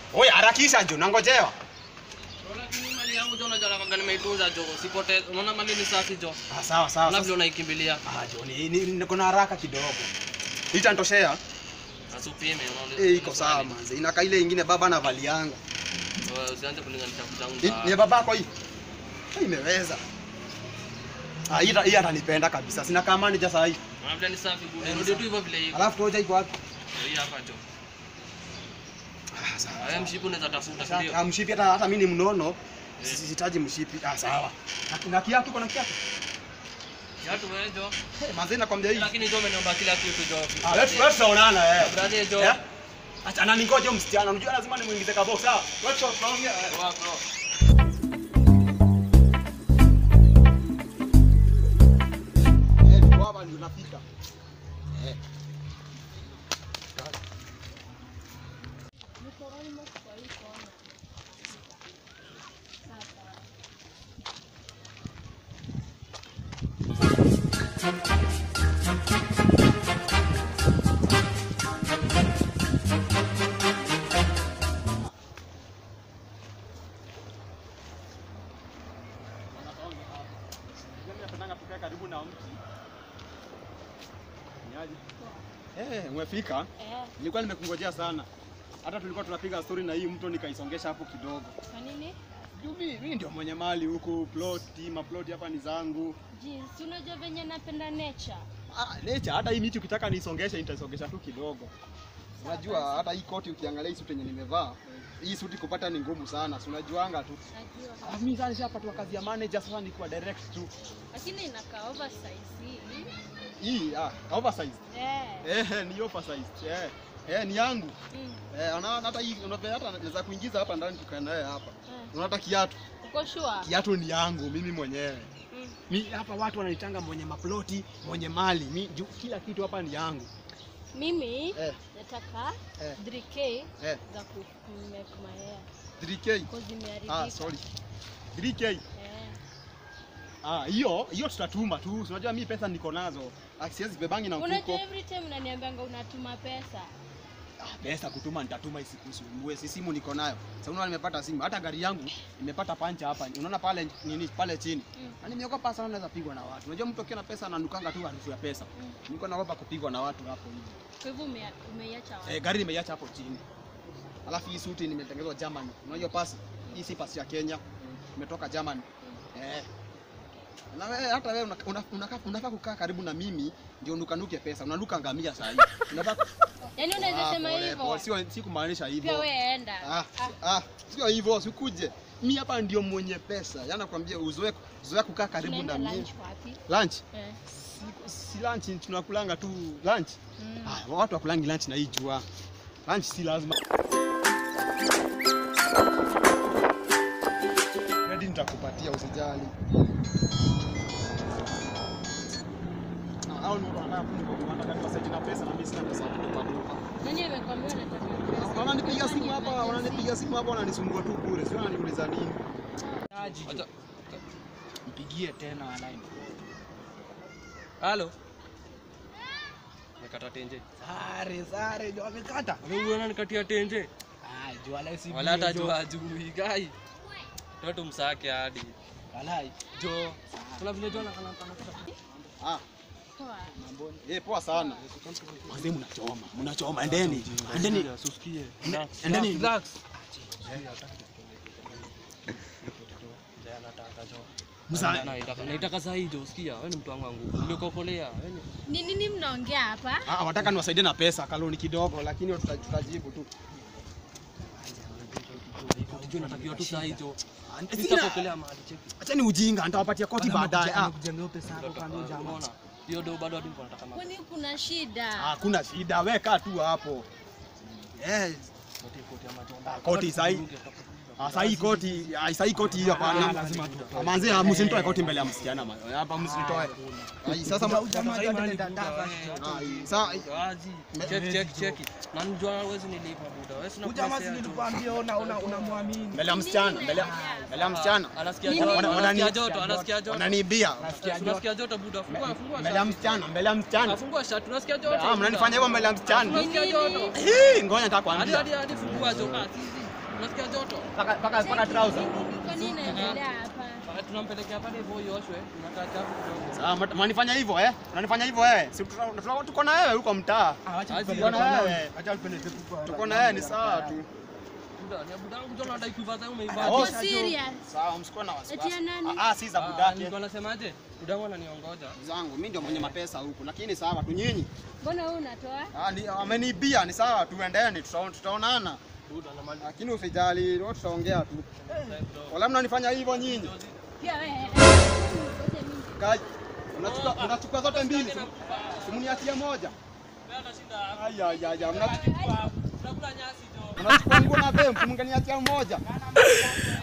Oye, harakisha jo, nangojewa. Lakini mali yangu jo unajua kama nimeitunza jo. Sipote unaona mali ni safi jo. Ah, sawa sawa. Na sasa- vile unaikimbilia. Ah, jo, ni, ni, niko na haraka kidogo. Itanitoshea? Asupime unaona. Eh, iko sawa manze. Inaka ile ingine baba na valianga. Wewe Usianze kulinganisha vitu zangu. Ni ni ya babako hii? Hii imeweza. Ah, hii hii atanipenda kabisa. Sina kama manager saa hii. Na vile ni safi bure. Ndio tu hivyo vile hivyo. Alafu toja iko wapi? Hii hapa jo. Ah, sawa. Haya mshipu unaweza tafuta Sasa, ndio. ah, mshipi hata hata mimi ni mnono. Eh. Sihitaji mshipi. Ah, sawa. Na, na kiatu kuna kiatu? Kiatu wewe jo. Hey, manze nakwambia hii. Lakini jo umeniomba kila kitu jo. Ah, let's let's tuonana eh. Brother jo. Eh? Acha na ningoje msichana. Unajua lazima nimuingize kabox. Sawa. Let's tunaongea. eh. Poa bro. Eh, niko hapa ndio nafika. Eh. Mimi napendanga kukaa karibu na mti. Niaje? Eh, umefika? Eh, Nilikuwa nimekungojea sana. Hata tulikuwa tunapiga story na hii mto nikaisongesha hapo kidogo. kwa nini? Juu mimi mimi ndio mwenye mali huku, plot, maplot hapa ni zangu. Jinsi unajua venye napenda nature. Ah, nature hata hii miti ukitaka niisongeshe nitaisongesha tu kidogo. Unajua hata hii koti ukiangalia hii suti yenye nimevaa, hii suti kupata ni ngumu sana. Si unajuanga tu. Najua. Ah, mimi sasa nishapatwa kazi ya manager sasa ni kwa direct tu. Lakini inakaa oversize hii. Hii ah, oversized. Eh. Eh, ni oversized. Eh. Eh, ni yangu. Mm. Eh, unaona hata hii unavyo hata naweza kuingiza hapa ndani tukae naye hapa. Eh. Unaona hata kiatu. Uko sure? Kiatu ni yangu mimi mwenyewe. Mm. Mi hapa watu wananitanga mwenye maploti, mwenye mali. Mi juu kila kitu hapa ni yangu. Mimi Eh, nataka Eh. 3k eh, za ku make my hair. 3K. Cause zimeharibika. Ah, sorry. 3K. Eh. Ah, hiyo hiyo tutatuma tu. Si Unajua mimi pesa niko nazo. Ah, Siwezi bebangi na Unajua mfuko. every time unaniambianga unatuma pesa. Ah, pesa kutuma nitatuma isikusumbue. Si simu niko nayo. Sasa unaona nimepata simu. Hata gari yangu imepata pancha hapa. Unaona pale nini pale chini. Mm. Na nimeogopa sana naweza pigwa na watu. Unajua mtu akiwa na pesa ananukanga tu harufu ya pesa. Mm. Niko naogopa kupigwa na watu hapo hivi. Kwa hivyo ume- umeiacha wapi? Eh, gari nimeiacha hapo chini. Alafu hii suti nimetengenezwa Germany. Unajua pasi? Hii si pasi ya Kenya. Imetoka Germany. Eh. Na wewe hata wewe unaka- una- unaka- unafaa kukaa karibu na mimi ndio nukanuke pesa. Unanuka ngamia saa hii. Unafaa Yaani unaweza Ah, sema pole, hivyo. pole. Sio si kumaanisha Pia hivyo. wewe enda. Ah, ah, sio hivyo, sikuje. Mimi hapa ndio mwenye pesa. Yaani nakwambia uzoe uzoe kukaa karibu na Tunaenda mimi. lunch wapi? Lunch? Eh. Si, si lunch tunakulanga tu lunch. Mm. Ah, watu wakulangi lunch na hii jua. Lunch si lazima. Credit nitakupatia usijali. Ah, hao ni watu wanataka kuni- wanataka niwasaidie na pesa na mimi sina pesa ya kulipa duka. Nani amekwambia unataka Ah, pesa? Wananipigia simu hapa, wananipigia simu hapa wananisumbua tu bure. Sio wananiuliza nini. Acha. Mpigie tena line. Halo. Nikata tenje. Sare sare ndio amekata. Wewe unaona nikatia tenje. Ah, jua la si. Wala hata jua ajui gai. Toto msake hadi. Walai. Jo. Kuna vile jo nakana kana. Ah, Poa. Mambo. eh poa sana. Wazee mnachoma, mnachoma. Endeni. Endeni. Usikie. endeni. Relax. Msa- Naitaka naitaka saa hii jo, usikia? Wewe ni mtu wangu wangu. Nimekopolea. Wewe ni- Ni nini mnaongea hapa? Ah, wataka niwasaidie na pesa kaloni kidogo, lakini tuta- tutajibu tu. Unajua natakiwa tu saa hii jo. Sina- Nitakopolea mahali cheki. Acheni ujinga, nitawapatia koti baadaye. Ah, Kujengea pesa yako kando jamaa. Unaona? Hiyo do bado hadi niko nataka ma- Kwani kuna shida? hakuna shida, weka tu hapo. Yes. koti koti ya majomba. Ah, koti sahi. Ah, sahi koti, ah, sahi koti hiyo hapana. lazima Ah, Manzi, ah, msinitoe koti mbele ya msichana ma- Hapa msinitoe. Ai, sasa ma- Jamaa Sasa hii mahali yote buda, ndava. eh, Ai, sa- wazi. Cheki cheki cheki. Na njoo hawezi nilipa buda. Wewe sina Ujamaa pesa si ya tu. nilikwambia una una unamwamini. mbele ya msichana, mbele ya mbele ya msichana. Anasikia Nini? joto, Wana- anasikia wanani- joto, anasikia joto. Wananiibia. Unasikia joto buda. Fungua fungua Mbele ya shati. msichana, mbele ya msichana. Fungua shati. Unasikia joto? Ah, mnanifanya hivyo mbele ya msichana. Unasikia joto. Hii, ngoja nataka Hadi kuambia. hadi hadi fungua joto. Ah, sisi. Unasikia joto? Paka paka paka trouser. Kwa nini inaendelea hapa? Ah, Tunampelekea pale hivyo ioshwe, tunakaa chafu kidogo. Sawa, mat- mnanifanya hivyo eh? Unanifanya hivyo eh? Si tuta- tuta- tuko na wewe huko mtaa. Ah, wacha Azi, tupeleke bwana kwa wewe. nani. Wacha tupeleke tu kwa Tuko na wewe ni sawa tu. Buda, ni budangu jo nadai kuiva sasa Oh, umeiva. Uko sasa serious? Sawa, msikuwe na wasiwasi. Eti ya nani? Ah, ah, si za Ah, budake. nilikuwa nasemaje? Budangu ananiongoja. Zangu, mimi ndio mwenye mapesa huku, lakini sawa tu nyinyi. Mbona wewe unatoa? Ah, ni ameniibia ni sawa, tuendeni, tuta- tutaonana. Buda na mali. Lakini usijali, leo tutaongea tu. Wala mnanifanya hivyo nyinyi. Pia wewe. Ngoja mimi. Kai, unachukua unachukua zote mbili. Simuniachie moja. Wewe atashinda. Aya aya aya, mnachukua Tunakula nyasi jo. unachukua nguo na bempu, mngeniachia moja.